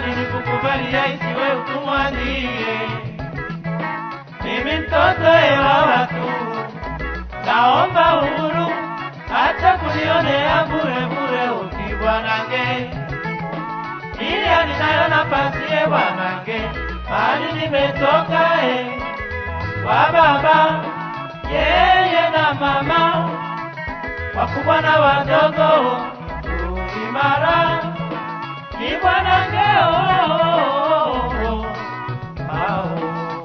nilikukubalia isiwe utumwandie. Mimi mtoto wa watu, naomba uhuru, hata kunionea bure bure uti bwanange, ili aninayo nafasi ye bwanange, mahali nimetoka e, wa baba yeye na mama wakubwa na wadogo uimara ni bwanange oh, oh, oh, oh.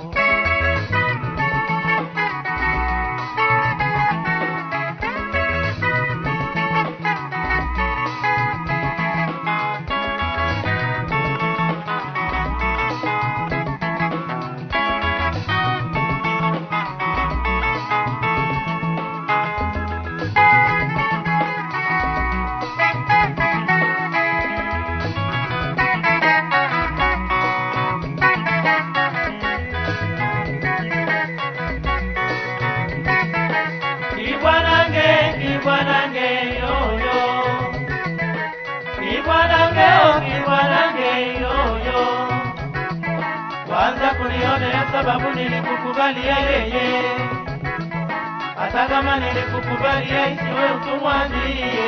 Kibwanange, kibwanange, yoyo. Kibwanange, oh, kibwanange, yoyo. Kwanza kunionea sababu nilikukubalia yeye, hata kama nilikukubalia isiwe utumwandie.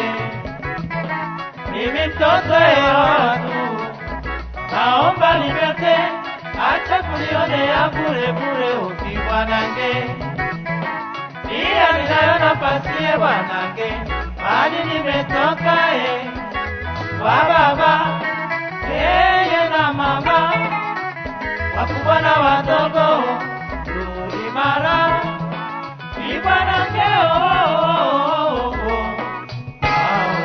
Mimi mtoto wa watu, naomba nibete, acha kunionea bure bure, ukibwanange pia ninayo nafasi ye bwanange, mahali nimetoka e, wa baba yeye na mama, wakubwa na wadogo, tulimara ni bwanange oh, oh, oh, oh. Ao.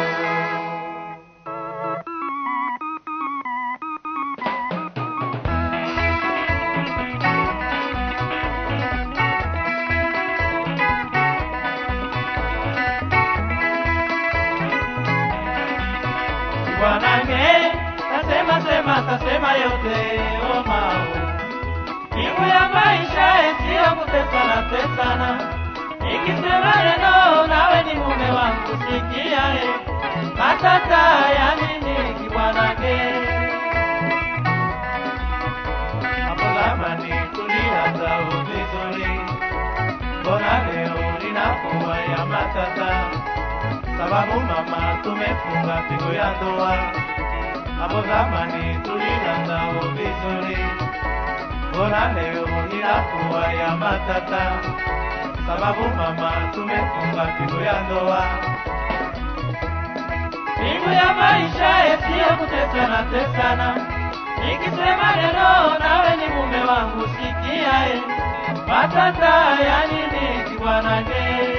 Bwanange, tasema sema tasema yote o mao. Kimu ya maisha sio kutesana tesana. Nikisema neno nawe ni mume wangu sikia e. Matata ya nini kibwanange? Hapo zamani tulianza vizuri. Mbona leo linakuwa ya matata? sababu mama tumefunga pigo ya ndoa. Hapo zamani tulianza vizuri, mbona leo inakuwa ya matata? Sababu mama tumefunga pigo ya ndoa. Pigo ya maisha yasiyo kutesana tesana, nikisema neno nawe ni mume wangu, sikia e, matata ya nini kibwanange?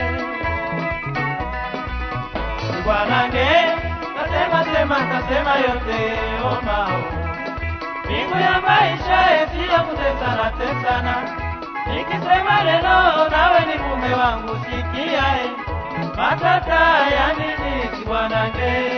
Bwanange, tasema sema tasema yote omao. Mbingu ya maisha sio kutesana tesana. Nikisema neno nawe ni mume wangu sikia e. Matata ya nini kibwanange?